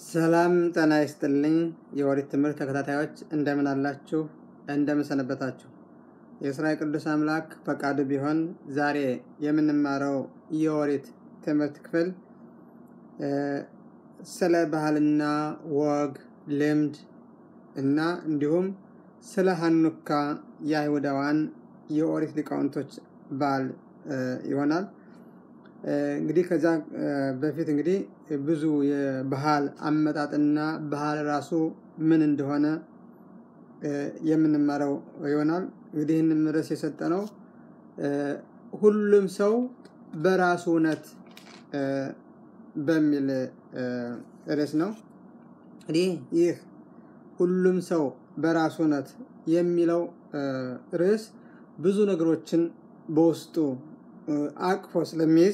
ሰላም ጤና ይስጥልኝ። የኦሪት ትምህርት ተከታታዮች እንደምን አላችሁ? እንደምን ሰነበታችሁ? የእስራኤል ቅዱስ አምላክ ፈቃዱ ቢሆን ዛሬ የምንማረው የኦሪት ትምህርት ክፍል ስለ ባህልና ወግ፣ ልምድ እና እንዲሁም ስለ ሀኑካ የአይሁዳውያን የኦሪት ሊቃውንቶች በዓል ይሆናል። እንግዲህ ከዛ በፊት እንግዲህ ብዙ የባህል አመጣጥና ባህል ራሱ ምን እንደሆነ የምንማረው ይሆናል። እንግዲህ ይህንም ርዕስ የሰጠነው ሁሉም ሰው በራሱ እውነት በሚል ርዕስ ነው። እንግዲህ ይህ ሁሉም ሰው በራሱ እውነት የሚለው ርዕስ ብዙ ነገሮችን በውስጡ አቅፎ ስለሚይዝ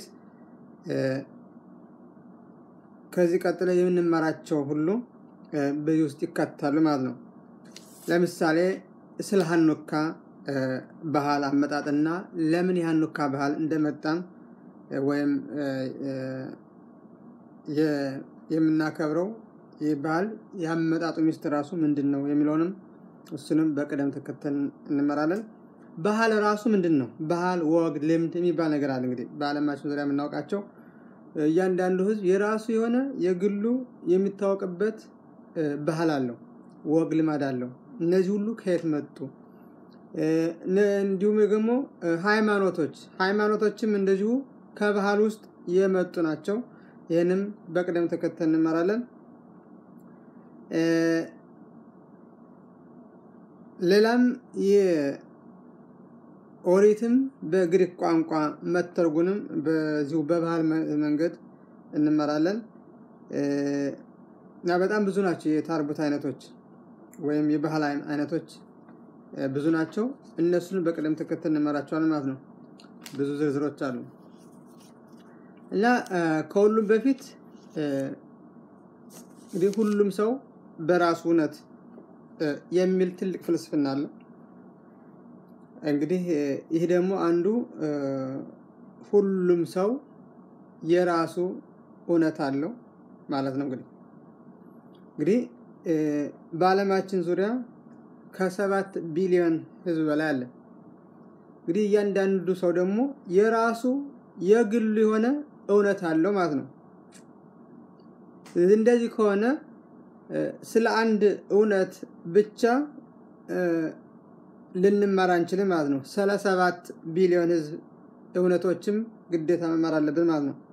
ከዚህ ቀጥሎ የምንማራቸው ሁሉ በዚህ ውስጥ ይካተታሉ ማለት ነው። ለምሳሌ ስለ ሀኑካ ባህል አመጣጥና ለምን የሀኑካ ባህል እንደመጣም ወይም የምናከብረው ይህ ባህል የአመጣጡ ሚስጥር ራሱ ምንድን ነው የሚለውንም እሱንም በቅደም ተከተል እንመራለን። ባህል ራሱ ምንድን ነው? ባህል፣ ወግ፣ ልምድ የሚባል ነገር አለ። እንግዲህ በዓለማችን ዙሪያ የምናውቃቸው እያንዳንዱ ሕዝብ የራሱ የሆነ የግሉ የሚታወቅበት ባህል አለው፣ ወግ፣ ልማድ አለው። እነዚህ ሁሉ ከየት መጡ? እንዲሁም ደግሞ ሃይማኖቶች ሃይማኖቶችም እንደዚሁ ከባህል ውስጥ የመጡ ናቸው። ይህንም በቅደም ተከተል እንመራለን። ሌላም ኦሪትም በግሪክ ቋንቋ መተርጉንም በዚሁ በባህል መንገድ እንመራለን እና በጣም ብዙ ናቸው የታርጉት አይነቶች ወይም የባህል አይነቶች ብዙ ናቸው። እነሱን በቅደም ተከተል እንመራቸዋለን ማለት ነው። ብዙ ዝርዝሮች አሉ እና ከሁሉም በፊት እንግዲህ ሁሉም ሰው በራሱ እውነት የሚል ትልቅ ፍልስፍና አለ። እንግዲህ ይህ ደግሞ አንዱ ሁሉም ሰው የራሱ እውነት አለው ማለት ነው። እንግዲህ እንግዲህ በዓለማችን ዙሪያ ከሰባት ቢሊዮን ሕዝብ በላይ አለ። እንግዲህ እያንዳንዱ ሰው ደግሞ የራሱ የግሉ የሆነ እውነት አለው ማለት ነው። እንደዚህ ከሆነ ስለ አንድ እውነት ብቻ ልንማር አንችልም ማለት ነው። ስለ ሰባት ቢሊዮን ህዝብ እውነቶችም ግዴታ መማር አለብን ማለት ነው።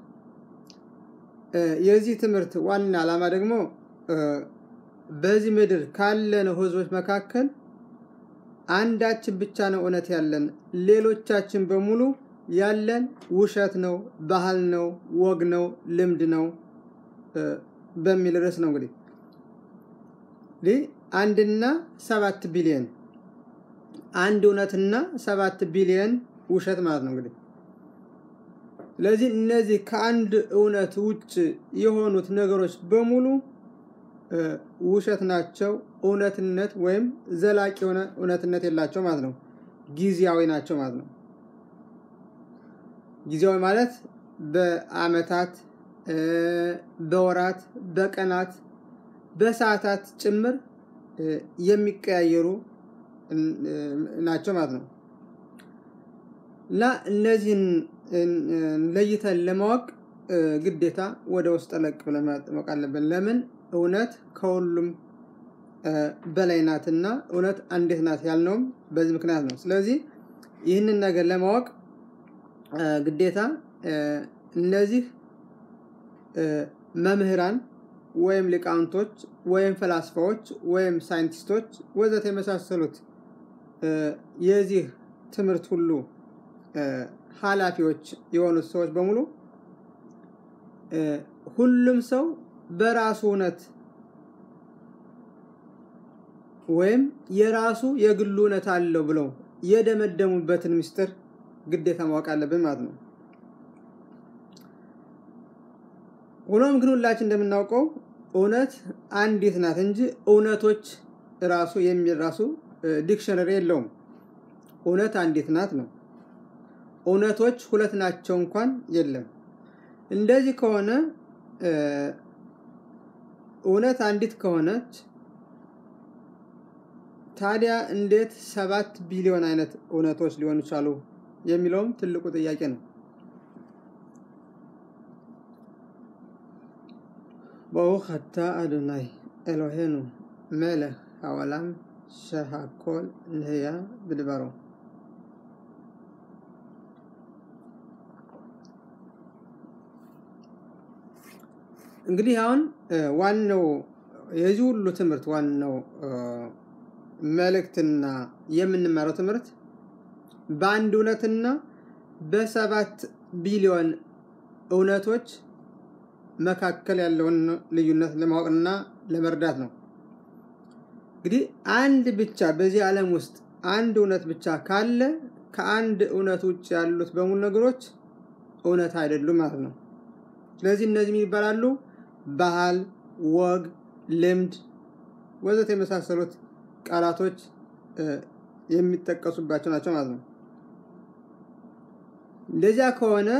የዚህ ትምህርት ዋና ዓላማ ደግሞ በዚህ ምድር ካለነው ህዝቦች መካከል አንዳችን ብቻ ነው እውነት ያለን፣ ሌሎቻችን በሙሉ ያለን ውሸት ነው፣ ባህል ነው፣ ወግ ነው፣ ልምድ ነው በሚል ርዕስ ነው እንግዲህ አንድና ሰባት ቢሊዮን አንድ እውነትና ሰባት ቢሊዮን ውሸት ማለት ነው እንግዲህ። ስለዚህ እነዚህ ከአንድ እውነት ውጭ የሆኑት ነገሮች በሙሉ ውሸት ናቸው። እውነትነት ወይም ዘላቂ የሆነ እውነትነት የላቸው ማለት ነው። ጊዜያዊ ናቸው ማለት ነው። ጊዜያዊ ማለት በአመታት፣ በወራት፣ በቀናት፣ በሰዓታት ጭምር የሚቀያየሩ ናቸው ማለት ነው። እና እነዚህን ለይተን ለማወቅ ግዴታ ወደ ውስጥ ጠለቅ ብለን ማወቅ አለብን። ለምን እውነት ከሁሉም በላይ ናትና እውነት አንዲት ናት ያልነውም በዚህ ምክንያት ነው። ስለዚህ ይህንን ነገር ለማወቅ ግዴታ እነዚህ መምህራን ወይም ሊቃውንቶች ወይም ፈላስፋዎች ወይም ሳይንቲስቶች ወዘተ የመሳሰሉት የዚህ ትምህርት ሁሉ ኃላፊዎች የሆኑት ሰዎች በሙሉ ሁሉም ሰው በራሱ እውነት ወይም የራሱ የግሉ እውነት አለው ብለው የደመደሙበትን ምስጢር ግዴታ ማወቅ አለብን ማለት ነው። ሆኖም ግን ሁላችን እንደምናውቀው እውነት አንዲት ናት እንጂ እውነቶች ራሱ የሚል ራሱ ዲክሽነሪ የለውም። እውነት አንዲት ናት ነው። እውነቶች ሁለት ናቸው እንኳን የለም። እንደዚህ ከሆነ እውነት አንዲት ከሆነች ታዲያ እንዴት ሰባት ቢሊዮን አይነት እውነቶች ሊሆኑ ቻሉ የሚለውም ትልቁ ጥያቄ ነው። ברוך אתה אדוני אלוהינו מלך העולם שהכל נהיה בדברו. እንግዲህ አሁን ዋናው የዚህ ሁሉ ትምህርት ዋናው መልእክትና የምንማረው ትምህርት በአንድ እውነትና በሰባት ቢሊዮን እውነቶች መካከል ያለውን ልዩነት ለማወቅና ለመርዳት ነው። እንግዲህ አንድ ብቻ በዚህ ዓለም ውስጥ አንድ እውነት ብቻ ካለ ከአንድ እውነት ውጭ ያሉት በሙሉ ነገሮች እውነት አይደሉም ማለት ነው። ስለዚህ እነዚህ ምን ይባላሉ? ባህል፣ ወግ፣ ልምድ ወዘተ የመሳሰሉት ቃላቶች የሚጠቀሱባቸው ናቸው ማለት ነው። እንደዚያ ከሆነ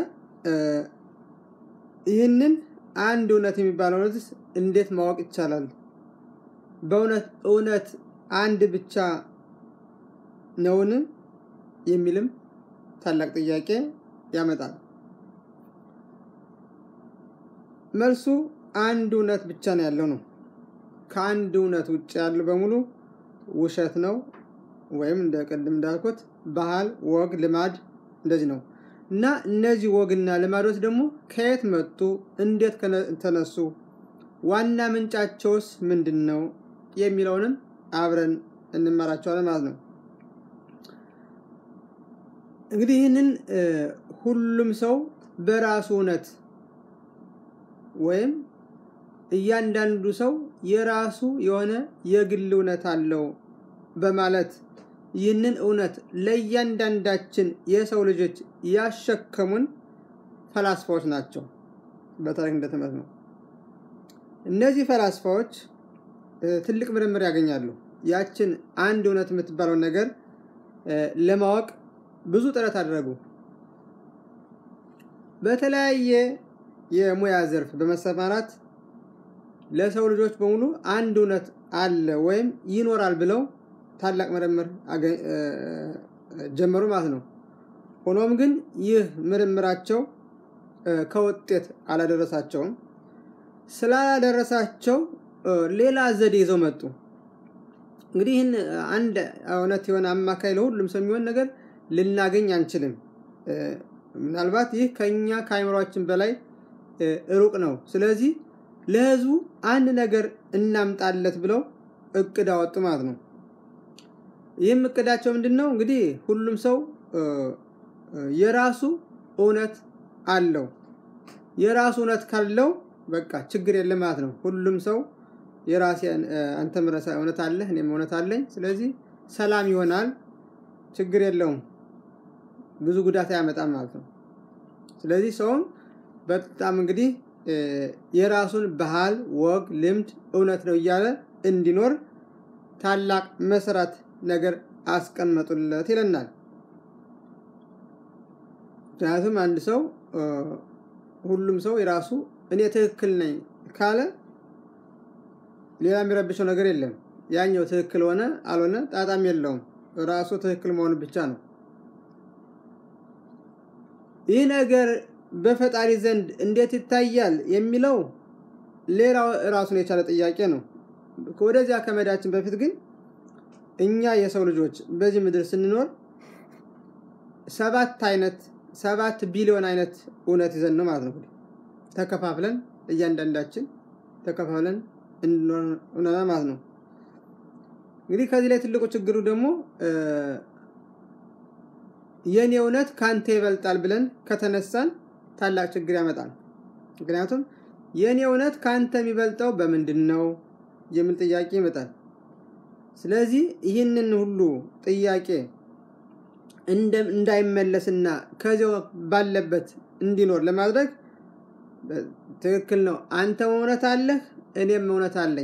ይህንን አንድ እውነት የሚባለው እውነትስ እንዴት ማወቅ ይቻላል? በእውነት እውነት አንድ ብቻ ነውን? የሚልም ታላቅ ጥያቄ ያመጣል። መልሱ አንድ እውነት ብቻ ነው ያለው ነው። ከአንድ እውነት ውጭ ያሉ በሙሉ ውሸት ነው፣ ወይም እንደ ቅድም እንዳልኩት ባህል፣ ወግ፣ ልማድ እንደዚህ ነው እና እነዚህ ወግና ልማዶች ደግሞ ከየት መጡ? እንዴት ተነሱ? ዋና ምንጫቸውስ ምንድን ነው? የሚለውንም አብረን እንመራቸዋለን ማለት ነው። እንግዲህ ይህንን ሁሉም ሰው በራሱ እውነት ወይም እያንዳንዱ ሰው የራሱ የሆነ የግል እውነት አለው በማለት ይህንን እውነት ለእያንዳንዳችን የሰው ልጆች ያሸከሙን ፈላስፋዎች ናቸው። በታሪክ እንደተመት ነው። እነዚህ ፈላስፋዎች ትልቅ ምርምር ያገኛሉ። ያችን አንድ እውነት የምትባለውን ነገር ለማወቅ ብዙ ጥረት አደረጉ። በተለያየ የሙያ ዘርፍ በመሰማራት ለሰው ልጆች በሙሉ አንድ እውነት አለ ወይም ይኖራል ብለው ታላቅ ምርምር ጀመሩ ማለት ነው። ሆኖም ግን ይህ ምርምራቸው ከውጤት አላደረሳቸውም። ስላላደረሳቸው ሌላ ዘዴ ይዘው መጡ። እንግዲህ ይህን አንድ እውነት የሆነ አማካይ ለሁሉም ሰው የሚሆን ነገር ልናገኝ አንችልም። ምናልባት ይህ ከኛ ከአይምሯችን በላይ ሩቅ ነው። ስለዚህ ለህዝቡ አንድ ነገር እናምጣለት ብለው እቅድ አወጡ ማለት ነው። ይህም እቅዳቸው ምንድን ነው? እንግዲህ ሁሉም ሰው የራሱ እውነት አለው። የራሱ እውነት ካለው በቃ ችግር የለም ማለት ነው። ሁሉም ሰው የራሴ አንተም እውነት አለህ፣ እኔም እውነት አለኝ። ስለዚህ ሰላም ይሆናል፣ ችግር የለውም፣ ብዙ ጉዳት አያመጣም ማለት ነው። ስለዚህ ሰውም በጣም እንግዲህ የራሱን ባህል፣ ወግ፣ ልምድ እውነት ነው እያለ እንዲኖር ታላቅ መሰረት ነገር አስቀመጡለት ይለናል። ምክንያቱም አንድ ሰው ሁሉም ሰው የራሱ እኔ ትክክል ነኝ ካለ ሌላ የሚረብሸው ነገር የለም። ያኛው ትክክል ሆነ አልሆነ ጣጣም የለውም። ራሱ ትክክል መሆኑ ብቻ ነው። ይህ ነገር በፈጣሪ ዘንድ እንዴት ይታያል የሚለው ሌላው ራሱን የቻለ ጥያቄ ነው። ወደዚያ ከመዳችን በፊት ግን እኛ የሰው ልጆች በዚህ ምድር ስንኖር ሰባት አይነት ሰባት ቢሊዮን አይነት እውነት ይዘን ነው ማለት ነው። ተከፋፍለን እያንዳንዳችን ተከፋፍለን እንኖር ማለት ነው። እንግዲህ ከዚህ ላይ ትልቁ ችግሩ ደግሞ የእኔ እውነት ከአንተ ይበልጣል ብለን ከተነሳን ታላቅ ችግር ያመጣል። ምክንያቱም የእኔ እውነት ከአንተ የሚበልጠው በምንድን ነው የሚል ጥያቄ ይመጣል። ስለዚህ ይህንን ሁሉ ጥያቄ እንዳይመለስና ከዚያው ባለበት እንዲኖር ለማድረግ ትክክል ነው። አንተም እውነት አለህ፣ እኔም እውነት አለኝ።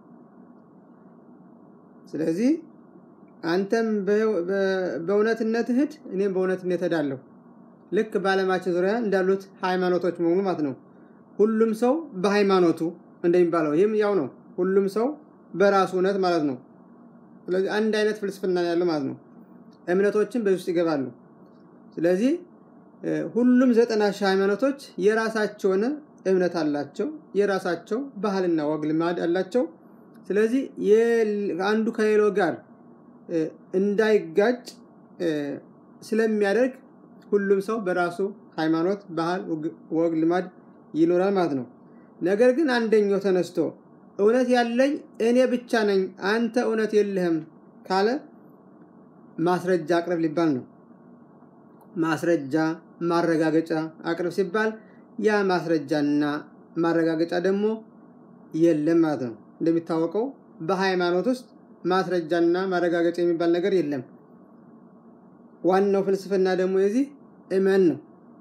ስለዚህ አንተም በእውነትነት ሂድ፣ እኔም በእውነትነት እሄዳለሁ። ልክ በዓለማችን ዙሪያ እንዳሉት ሃይማኖቶች መሆኑ ማለት ነው። ሁሉም ሰው በሃይማኖቱ እንደሚባለው ይህም ያው ነው። ሁሉም ሰው በራሱ እውነት ማለት ነው። ስለዚህ አንድ አይነት ፍልስፍና ያለው ማለት ነው። እምነቶችን በዚህ ውስጥ ይገባሉ። ስለዚህ ሁሉም ዘጠና ሺህ ሃይማኖቶች የራሳቸውን እምነት አላቸው። የራሳቸው ባህልና ወግ ልማድ አላቸው። ስለዚህ አንዱ ከሌላው ጋር እንዳይጋጭ ስለሚያደርግ ሁሉም ሰው በራሱ ሃይማኖት፣ ባህል፣ ወግ፣ ልማድ ይኖራል ማለት ነው። ነገር ግን አንደኛው ተነስቶ እውነት ያለኝ እኔ ብቻ ነኝ፣ አንተ እውነት የለህም ካለ ማስረጃ አቅርብ ሊባል ነው። ማስረጃ ማረጋገጫ አቅርብ ሲባል ያ ማስረጃና ማረጋገጫ ደግሞ የለም ማለት ነው። እንደሚታወቀው በሃይማኖት ውስጥ ማስረጃና ማረጋገጫ የሚባል ነገር የለም። ዋናው ፍልስፍና ደግሞ የዚህ እመን ነው።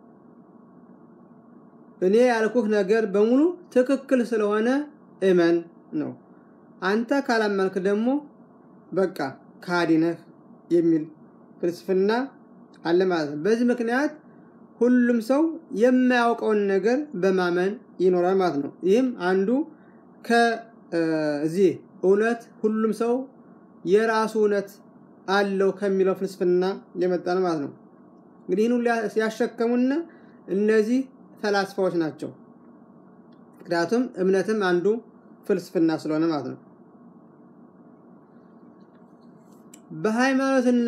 እኔ ያልኩህ ነገር በሙሉ ትክክል ስለሆነ እመን ነው። አንተ ካላመንክ ደግሞ በቃ ካዲ ነህ የሚል ፍልስፍና አለ ማለት ነው። በዚህ ምክንያት ሁሉም ሰው የማያውቀውን ነገር በማመን ይኖራል ማለት ነው። ይህም አንዱ ከዚህ እውነት ሁሉም ሰው የራሱ እውነት አለው ከሚለው ፍልስፍና የመጣ ነው ማለት ነው። እንግዲህ ይህን ሁሉ ያሸከሙና እነዚህ ፈላስፋዎች ናቸው። ምክንያቱም እምነትም አንዱ ፍልስፍና ስለሆነ ማለት ነው። በሃይማኖትና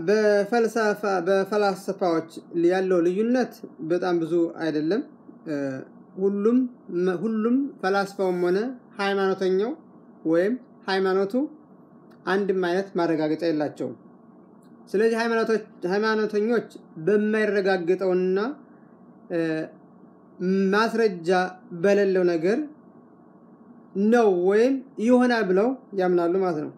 በፈላስፋዎች ያለው ልዩነት በጣም ብዙ አይደለም። ሁሉም ሁሉም ፈላስፋውም ሆነ ሃይማኖተኛው ወይም ሃይማኖቱ አንድም አይነት ማረጋገጫ የላቸውም። ስለዚህ ሃይማኖተኞች በማይረጋግጠውና ማስረጃ በሌለው ነገር ነው ወይም ይሆናል ብለው ያምናሉ ማለት ነው።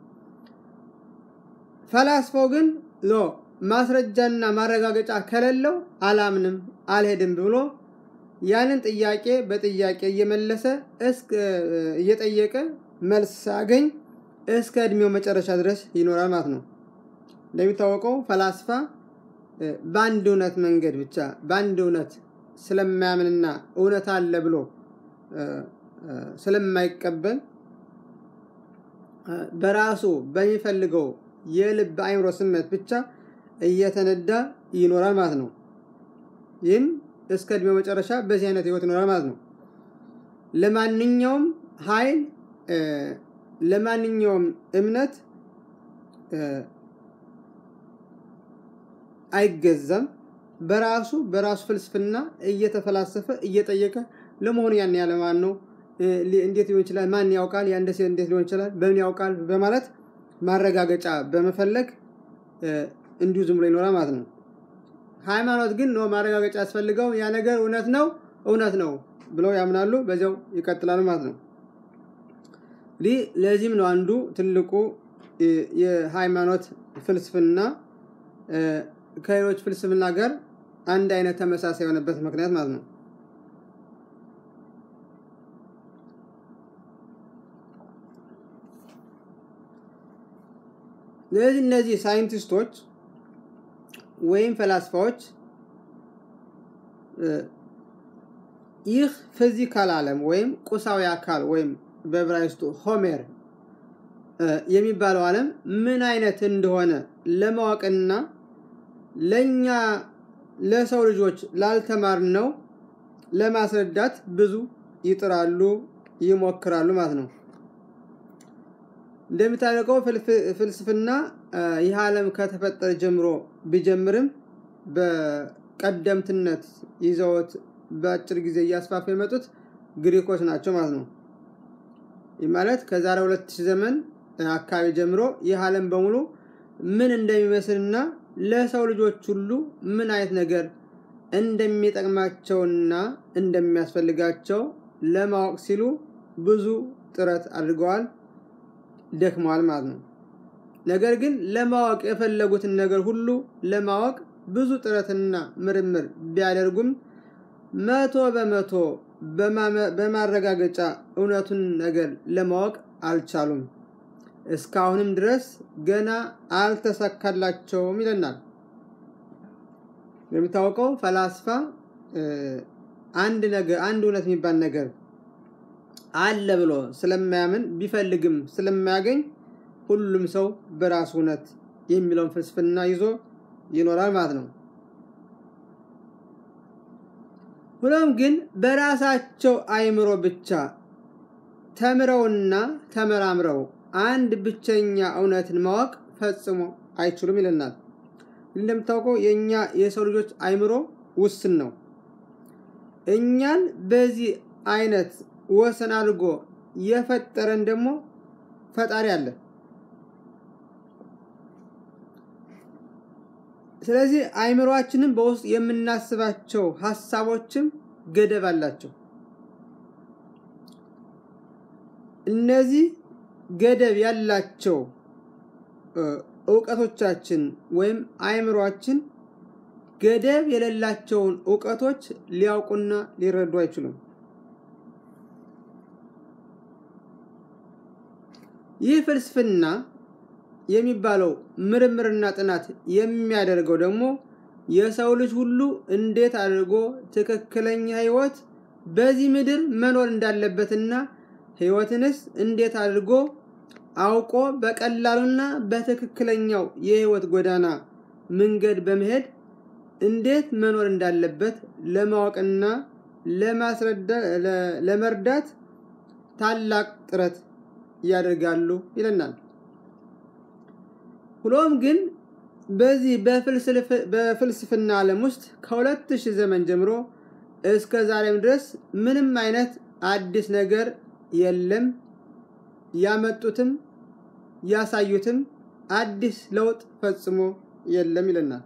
ፈላስፋው ግን ሎ ማስረጃና ማረጋገጫ ከሌለው አላምንም አልሄድም ብሎ ያንን ጥያቄ በጥያቄ እየመለሰ እየጠየቀ መልስ ሳያገኝ እስከ እድሜው መጨረሻ ድረስ ይኖራል ማለት ነው። እንደሚታወቀው ፈላስፋ በአንድ እውነት መንገድ ብቻ በአንድ እውነት ስለማያምንና እውነት አለ ብሎ ስለማይቀበል በራሱ በሚፈልገው የልብ አይምሮ ስሜት ብቻ እየተነዳ ይኖራል ማለት ነው። ይህም እስከ እድሜው መጨረሻ በዚህ አይነት ህይወት ይኖራል ማለት ነው። ለማንኛውም ኃይል ለማንኛውም እምነት አይገዛም። በራሱ በራሱ ፍልስፍና እየተፈላሰፈ እየጠየቀ ለመሆኑ ያን ያለ ማን ነው? እንዴት ሊሆን ይችላል? ማን ያውቃል? ያን እንዴት ሊሆን ይችላል? በምን ያውቃል? በማለት ማረጋገጫ በመፈለግ እንዲሁ ዝም ብሎ ይኖራል ማለት ነው። ሃይማኖት ግን ነው ማረጋገጫ ያስፈልገው ያ ነገር እውነት ነው እውነት ነው ብለው ያምናሉ። በዚያው ይቀጥላሉ ማለት ነው። እንግዲህ ለዚህም ነው አንዱ ትልቁ የሃይማኖት ፍልስፍና ከሌሎች ፍልስፍና ጋር አንድ አይነት ተመሳሳይ የሆነበት ምክንያት ማለት ነው። ስለዚህ እነዚህ ሳይንቲስቶች ወይም ፈላስፋዎች ይህ ፊዚካል ዓለም ወይም ቁሳዊ አካል ወይም በዕብራይስጡ ሆሜር የሚባለው ዓለም ምን አይነት እንደሆነ ለማወቅና ለእኛ ለሰው ልጆች ላልተማርነው ለማስረዳት ብዙ ይጥራሉ፣ ይሞክራሉ ማለት ነው። እንደሚታወቀው ፍልስፍና ይህ ዓለም ከተፈጠረ ጀምሮ ቢጀምርም በቀደምትነት ይዘውት በአጭር ጊዜ እያስፋፉ የመጡት ግሪኮች ናቸው ማለት ነው። ይህ ማለት ከዛሬ ሁለት ሺህ ዘመን አካባቢ ጀምሮ ይህ ዓለም በሙሉ ምን እንደሚመስልና ለሰው ልጆች ሁሉ ምን አይነት ነገር እንደሚጠቅማቸውና እንደሚያስፈልጋቸው ለማወቅ ሲሉ ብዙ ጥረት አድርገዋል፣ ደክመዋል ማለት ነው። ነገር ግን ለማወቅ የፈለጉትን ነገር ሁሉ ለማወቅ ብዙ ጥረትና ምርምር ቢያደርጉም መቶ በመቶ በማረጋገጫ እውነቱን ነገር ለማወቅ አልቻሉም። እስካሁንም ድረስ ገና አልተሳካላቸውም ይለናል። የሚታወቀው ፈላስፋ አንድ ነገር አንድ እውነት የሚባል ነገር አለ ብሎ ስለማያምን ቢፈልግም ስለማያገኝ ሁሉም ሰው በራሱ እውነት የሚለውን ፍልስፍና ይዞ ይኖራል ማለት ነው። ሆኖም ግን በራሳቸው አይምሮ ብቻ ተምረውና ተመራምረው አንድ ብቸኛ እውነትን ማወቅ ፈጽሞ አይችሉም ይለናል። እንደምታውቀው የእኛ የሰው ልጆች አይምሮ ውስን ነው። እኛን በዚህ አይነት ወሰን አድርጎ የፈጠረን ደግሞ ፈጣሪ አለ። ስለዚህ አይምሯችንን በውስጥ የምናስባቸው ሀሳቦችም ገደብ አላቸው። እነዚህ ገደብ ያላቸው እውቀቶቻችን ወይም አይምሯችን ገደብ የሌላቸውን እውቀቶች ሊያውቁና ሊረዱ አይችሉም። ይህ ፍልስፍና የሚባለው ምርምርና ጥናት የሚያደርገው ደግሞ የሰው ልጅ ሁሉ እንዴት አድርጎ ትክክለኛ ሕይወት በዚህ ምድር መኖር እንዳለበትና ሕይወትንስ እንዴት አድርጎ አውቆ በቀላሉና በትክክለኛው የሕይወት ጎዳና መንገድ በመሄድ እንዴት መኖር እንዳለበት ለማወቅና ለመርዳት ታላቅ ጥረት ያደርጋሉ ይለናል። ሁሎም ግን በዚህ በፍልስፍና ዓለም ውስጥ ከሁለት ሺህ ዘመን ጀምሮ እስከ ዛሬም ድረስ ምንም አይነት አዲስ ነገር የለም። ያመጡትም ያሳዩትም አዲስ ለውጥ ፈጽሞ የለም ይለናል።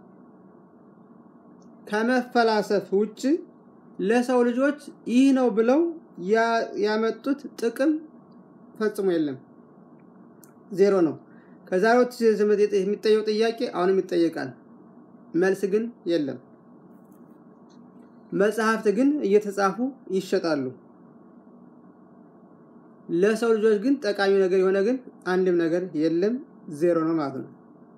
ከመፈላሰፍ ውጭ ለሰው ልጆች ይህ ነው ብለው ያመጡት ጥቅም ፈጽሞ የለም፣ ዜሮ ነው። ከዛሬው ትምህርት የሚጠየው ጥያቄ አሁንም ይጠየቃል፣ መልስ ግን የለም። መጽሐፍት ግን እየተጻፉ ይሸጣሉ። ለሰው ልጆች ግን ጠቃሚ ነገር የሆነ ግን አንድም ነገር የለም፣ ዜሮ ነው ማለት ነው።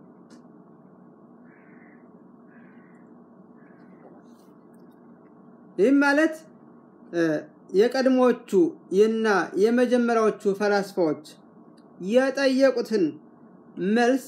ይህም ማለት የቀድሞዎቹ እና የመጀመሪያዎቹ ፈላስፋዎች የጠየቁትን መልስ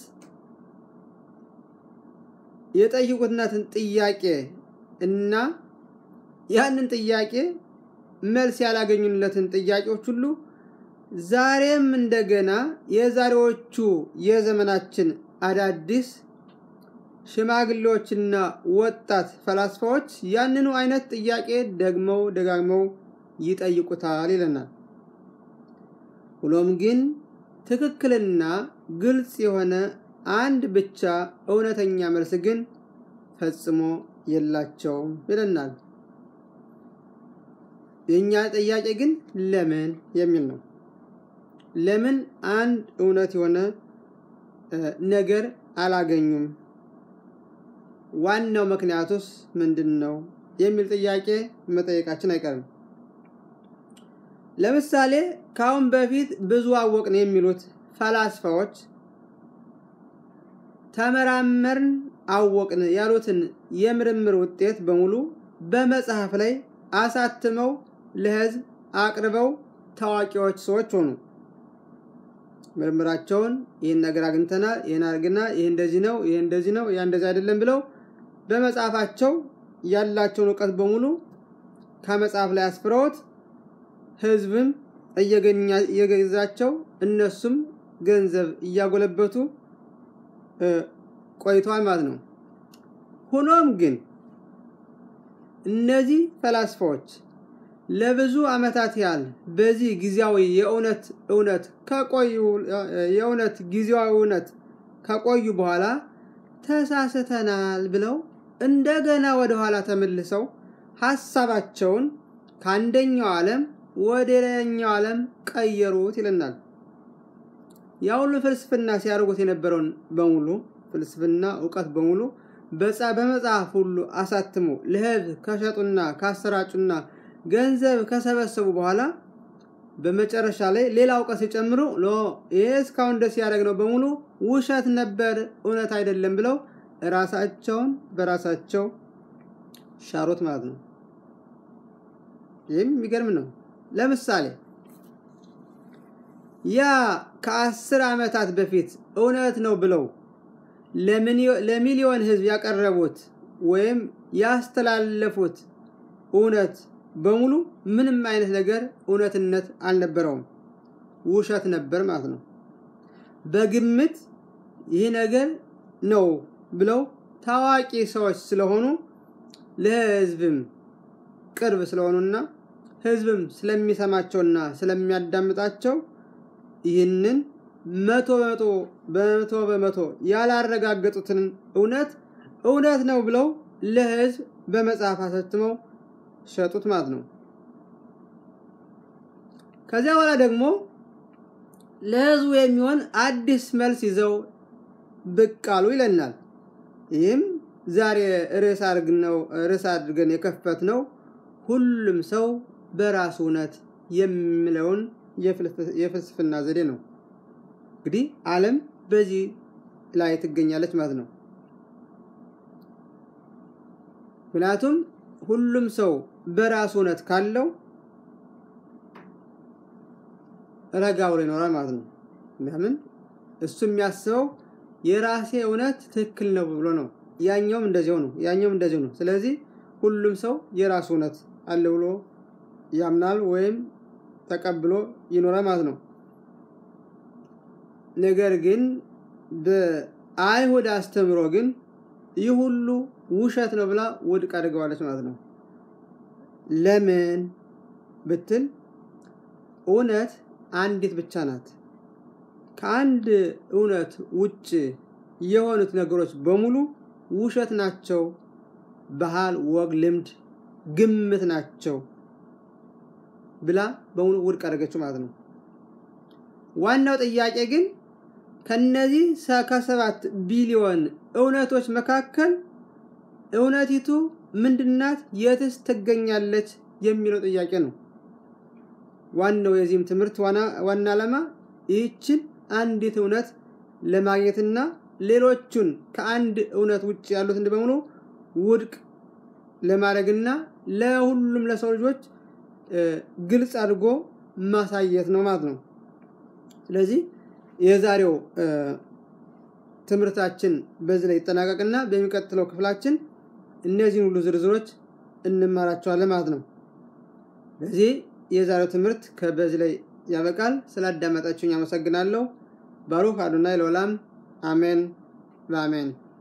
የጠየቁትናትን ጥያቄ እና ያንን ጥያቄ መልስ ያላገኙለትን ጥያቄዎች ሁሉ ዛሬም እንደገና የዛሬዎቹ የዘመናችን አዳዲስ ሽማግሌዎችና ወጣት ፈላስፋዎች ያንኑ አይነት ጥያቄ ደግመው ደጋግመው ይጠይቁታል ይለናል። ሆኖም ግን ትክክልና ግልጽ የሆነ አንድ ብቻ እውነተኛ መልስ ግን ፈጽሞ የላቸውም ይለናል። የእኛ ጥያቄ ግን ለምን የሚል ነው። ለምን አንድ እውነት የሆነ ነገር አላገኙም? ዋናው ምክንያቱስ ምንድን ነው የሚል ጥያቄ መጠየቃችን አይቀርም። ለምሳሌ ከአሁን በፊት ብዙ አወቅን የሚሉት ፈላስፋዎች ተመራመርን፣ አወቅን ያሉትን የምርምር ውጤት በሙሉ በመጽሐፍ ላይ አሳትመው ለሕዝብ አቅርበው ታዋቂዎች ሰዎች ሆኑ። ምርምራቸውን ይህን ነገር አግኝተናል፣ ይህን አድርግና፣ ይህ እንደዚህ ነው፣ ይህ እንደዚህ ነው፣ ያ እንደዚህ አይደለም ብለው በመጽሐፋቸው ያላቸውን እውቀት በሙሉ ከመጽሐፍ ላይ አስፍረውት ህዝብም እየገዛቸው እነሱም ገንዘብ እያጎለበቱ ቆይተዋል ማለት ነው። ሆኖም ግን እነዚህ ፈላስፋዎች ለብዙ ዓመታት ያህል በዚህ ጊዜያዊ የእውነት እውነት ከቆዩ የእውነት ጊዜያዊ እውነት ከቆዩ በኋላ ተሳስተናል ብለው እንደገና ወደ ኋላ ተመልሰው ሀሳባቸውን ከአንደኛው ዓለም ወደ ሌላኛው ዓለም ቀየሩት ይለናል። ያ ሁሉ ፍልስፍና ሲያደርጉት የነበረውን በሙሉ ፍልስፍና እውቀት በሙሉ በመጽሐፍ ሁሉ አሳትሞ ለህዝብ ከሸጡና ካሰራጩና ገንዘብ ከሰበሰቡ በኋላ በመጨረሻ ላይ ሌላ እውቀት ሲጨምሩ ይህ እስካሁን ደስ ያደረግነው በሙሉ ውሸት ነበር፣ እውነት አይደለም ብለው ራሳቸውን በራሳቸው ሻሮት ማለት ነው። ይህም የሚገርም ነው። ለምሳሌ ያ ከአስር ዓመታት በፊት እውነት ነው ብለው ለሚሊዮን ህዝብ ያቀረቡት ወይም ያስተላለፉት እውነት በሙሉ ምንም አይነት ነገር እውነትነት አልነበረውም፣ ውሸት ነበር ማለት ነው። በግምት ይህ ነገር ነው ብለው ታዋቂ ሰዎች ስለሆኑ ለህዝብም ቅርብ ስለሆኑና ህዝብም ስለሚሰማቸውና ስለሚያዳምጣቸው ይህንን መቶ በመቶ በመቶ በመቶ ያላረጋገጡትን እውነት እውነት ነው ብለው ለህዝብ በመጽሐፍ አሳትመው ሸጡት ማለት ነው። ከዚያ በኋላ ደግሞ ለህዝቡ የሚሆን አዲስ መልስ ይዘው ብቅ አሉ ይለናል። ይህም ዛሬ ርዕስ አድርገን የከፈት ነው ሁሉም ሰው በራሱ እውነት የሚለውን የፍልስፍና ዘዴ ነው። እንግዲህ ዓለም በዚህ ላይ ትገኛለች ማለት ነው። ምክንያቱም ሁሉም ሰው በራሱ እውነት ካለው ረጋ ብሎ ይኖራል ማለት ነው። ለምን እሱ የሚያስበው የራሴ እውነት ትክክል ነው ብሎ ነው። ያኛውም እንደዚያው ነው፣ ያኛውም እንደዚያው ነው። ስለዚህ ሁሉም ሰው የራሱ እውነት አለ ብሎ ያምናል ወይም ተቀብሎ ይኖራል ማለት ነው። ነገር ግን በአይሁድ አስተምሮ ግን ይህ ሁሉ ውሸት ነው ብላ ውድቅ አድርገዋለች ማለት ነው። ለምን ብትል እውነት አንዲት ብቻ ናት። ከአንድ እውነት ውጭ የሆኑት ነገሮች በሙሉ ውሸት ናቸው፣ ባህል፣ ወግ፣ ልምድ፣ ግምት ናቸው ብላ በሙሉ ውድቅ አደረገችው ማለት ነው። ዋናው ጥያቄ ግን ከነዚህ ከሰባት ቢሊዮን እውነቶች መካከል እውነቲቱ ምንድናት? የትስ ትገኛለች? የሚለው ጥያቄ ነው። ዋናው የዚህም ትምህርት ዋና ዓላማ ይህችን አንዲት እውነት ለማግኘትና ሌሎቹን ከአንድ እውነት ውጭ ያሉትን በሙሉ ውድቅ ለማድረግና ለሁሉም ለሰው ልጆች ግልጽ አድርጎ ማሳየት ነው ማለት ነው። ስለዚህ የዛሬው ትምህርታችን በዚህ ላይ ይጠናቀቅና በሚቀጥለው ክፍላችን እነዚህን ሁሉ ዝርዝሮች እንማራቸዋለን ማለት ነው። ስለዚህ የዛሬው ትምህርት ከበዚህ ላይ ያበቃል። ስላዳመጣችሁኝ አመሰግናለሁ። ባሩክ አዶናይ ለዓለም አሜን በአሜን